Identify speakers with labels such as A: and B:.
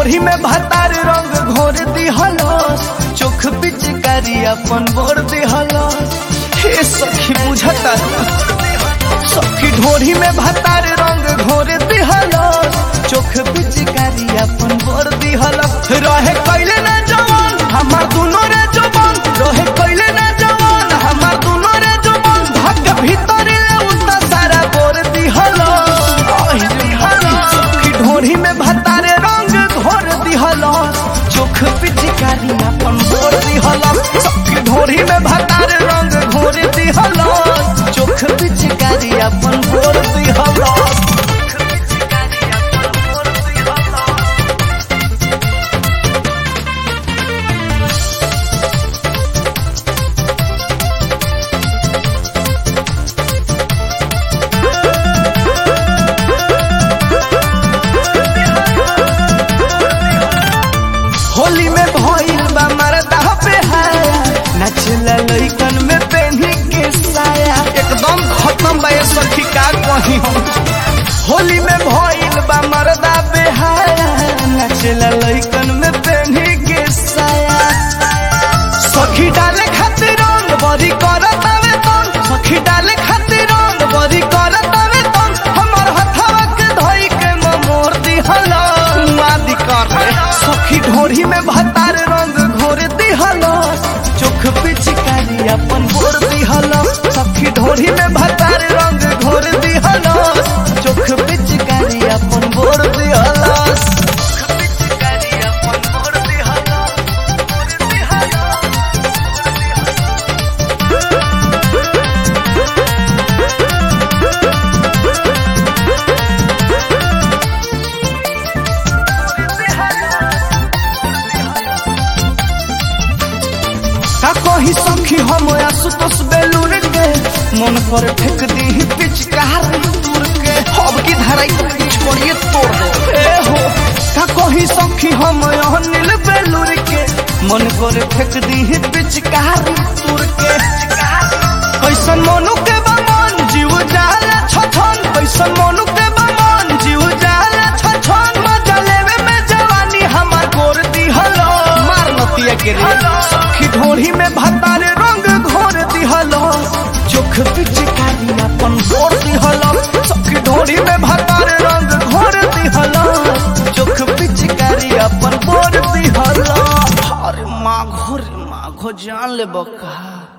A: ढोरी में भतार रंग घोर दिहलस चोख पिचकारी अपन बोर दिहलस हे सखी बुझता सखी ढोरी में भतार रंग घोर दिहलस चोख पिचकारी अपन बोर दिहलस रहे कैले ना जवान हमार दुनो रे जवान रहे कैले ना जवान हमार दुनो रे जवान भाग भीतर ले उतना सारा बोर दिहलस आहि रे हलस सखी ढोरी में भतारे रंग घोर दिहलस चोख पिचकारी अपन बोर दिहलस सखी ढोरी में भतारे रंग घोर दिहलस चोख पिचकारी अपन बोर दिहलस होली में भइल बा मरदा पे हाया नचला लइकन में पेन्ही के साया एकदम खत्म बा ये सखी का कही हम होली में भइल बा मरदा पे हाया नचला लइकन में पेन्ही के साया सखी डाले खातिर रंग बरी करत आवे तन सखी डाले खातिर रंग बरी करत आवे तन हमर हथवा के धई के मोर दिहला मादी कर सखी ढोरी में भतार रंग घोर दिहलस चोख पिचकारी अपन भोर दिहलस सखी ढोरी में भतार रंग घोर दिहलस चोख पिचकारी अपन भोर दिहलस पिचकारी अपन भोर दिहलस का कही सखी हम आसुतोष बेलूर के मन पर फेंक दी पिचकार दूर के अब की धराई तो कुछ करिए तोड़ दो ए हो का कही सखी हम अनिल बेलूर के मन पर फेंक दी पिचकार दूर के कैसन मनु के बमन जीव जाला छछन कैसन मनु के बमन जीव जाला छछन मजा लेवे में जवानी हमार गोर दिहलो मार नतिया के रे सखी ढोरी में भतारे रंग घोर दिहलो चोख पिचकारी अपन गोर दिहलो सखी ढोरी में भतारे रंग घोर दिहलो चोख पिचकारी अपन गोर दिहलो अरे माँ घोर माँ घो जान ले बका